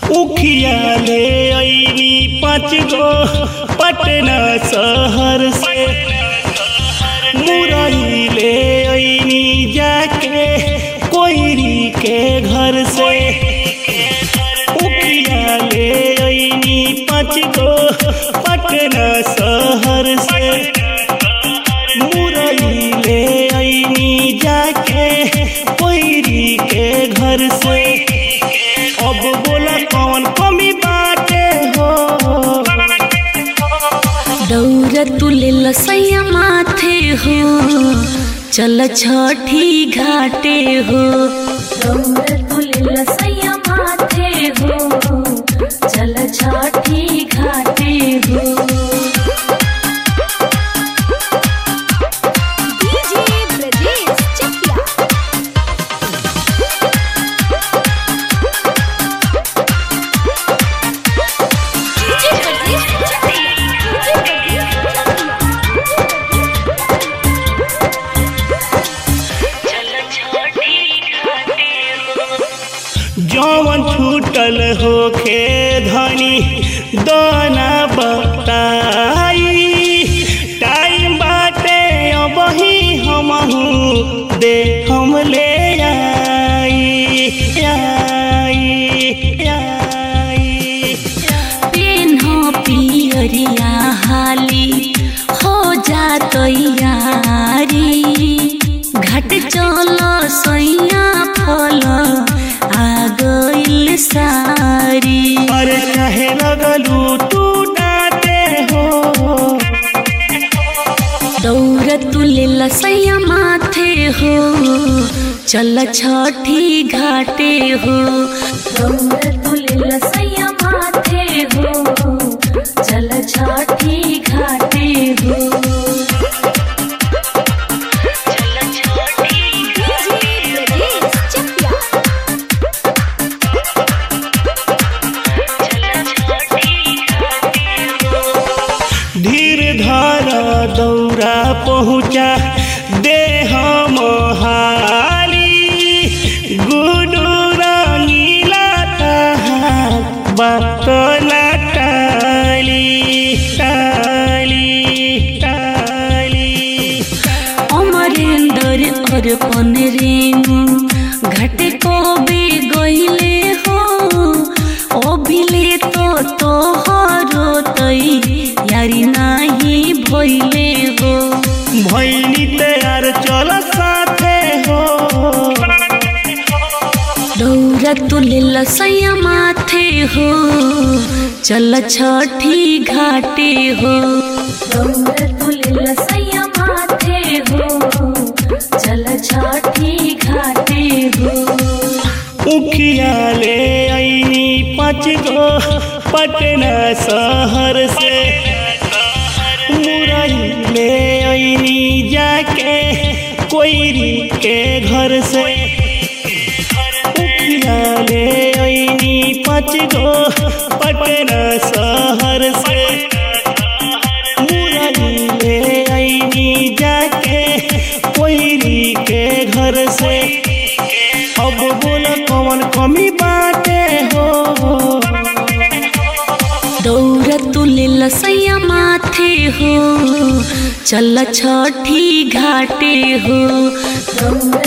उखिया ले अइनी पाँच गो पटना शहर से मुरई ले अइनी जाके कोयरी के घर से उखिया ले अइनी पाँच गो पटना शहर से मुरई ले अइनी जाके कोयरी के घर से अब बोला कौन कमी बाटे हो दौड़ तुले लसैया माथे हो चल छठी घाटे हो दौड़ तुले लसैया माथे हो चल छठी घाटे हो DJ Brajesh Chakiya DJ Brajesh Chakiya DJ जौवन छूटल होखे धनी दाना बताई टाइम बाटे अबही हमहू दे हम ले आई आई आई पेन्हो पियरिया हाली हो जा तैयारी घट चल सैया फल आ गइल सारी अरे कहे लगलू तू डाटे हो दौड़ तुले लसैया माथे हो चल छठी घाटे हो दौड़ तुले लसैया माथे हो चल छठी घाटे हो डीजे ब्रजेश चकिया धीर धारा दौरा पहुँचा दे हम हाली गुडू रंगीला तहार बतला टाली टाली टाली अमरेंद्र अर्पण रेणु घट को बे गइले हो अभिले तो तोहरो तई यारी नाही भइले हो भैनी तैयार चल साथे हो दौरा तुले लसैया माथे हो चल छठी घाटे हो दौरा तुले लसैया माथे हो चल छठी घाटे हो उखिया ले अइनी पाँच गो पटना शहर से मुरई ले अइनी जाके कोयरी के घर से उखिया ले अइनी पाँच गो पटना शहर से मुरई ले अइनी जाके कोयरी के घर से अब बोल कौन कमी बाटे हो दौड़ तुले लसैया माथे हो चल छठी घाटे हो दौड़